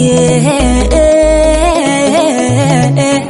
yeah.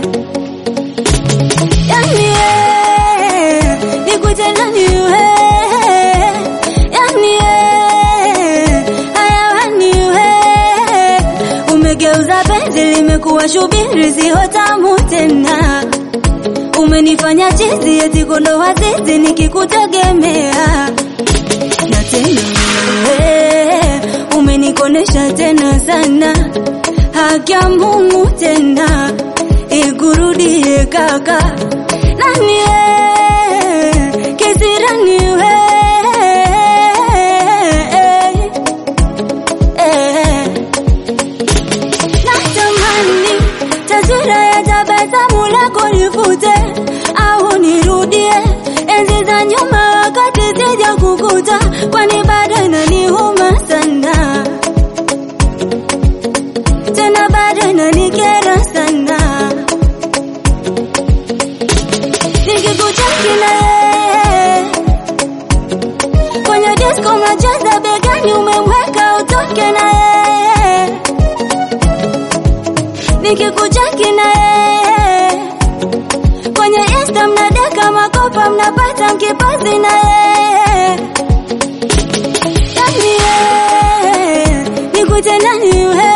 Yani eh, nikute nani we Yani eh, hayawani we Umegeuza penzi limekuwa shubiri sio tamu tena Umenifanya chizi eti kondoa zizi nikikutegemea na tena wewe umenikonesha tena sana, haki ya Mungu tena ikurudie kaka, nani eh, kisirani we eh. Natamani taswira ya tabasamu lako nifute au nirudie enzi za nyuma wakati sija kukuta, kwani bado inaniuma sana, tena bado inanikera sana nikikucheki na yeye kwenye disco mnacheza begani, umemweka utoke na yeye nikikucheki na yeye kwenye insta mnadeka makopa mnapata mkipozi na yeye yani yeye nikute nani we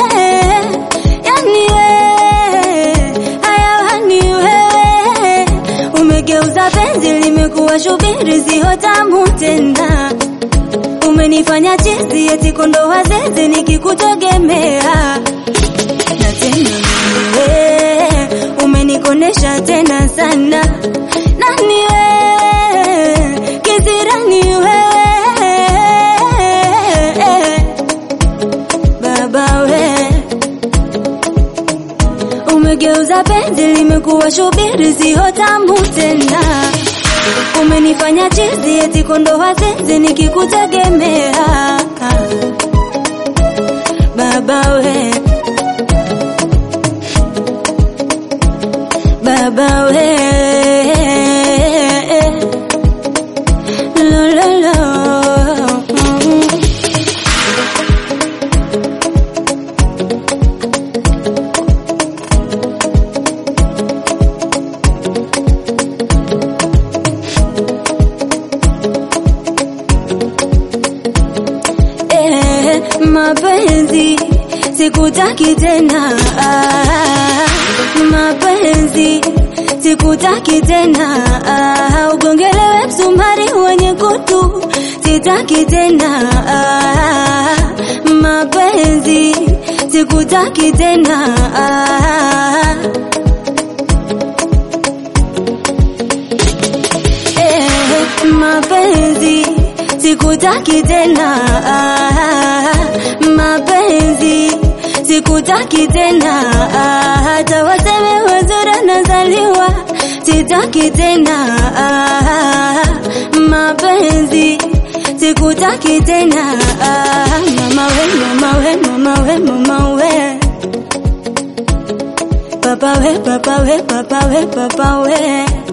yani yeye hayawani wewe umegeuza penzi limekuwa shubiri sio tamu tena umenifanya chizi eti kondoa zizi nikikutegemea na tena wewe umenikonesha tena sana nani wewe kisirani wewe baba we umegeuza penzi limekuwa shubiri sio tamu tena umenifanya chizi eti kondoa zizi nikikutegemea baba we baba we lo lo lo eh, mapenzi sikutaki tena ah, mapenzi sikutaki tena ah, ugongelewe msumari wenye kutu sitaki tena ah, mapenzi sikutaki tena ah, eh, mapenzi sikutaki tena ah, mapenzi sikutaki tena ah, hata waseme wazuri nazaliwa sitaki tena ah, mapenzi sikutaki tena ah, mama we mama we mama we mama we papa we papa we papa we papa we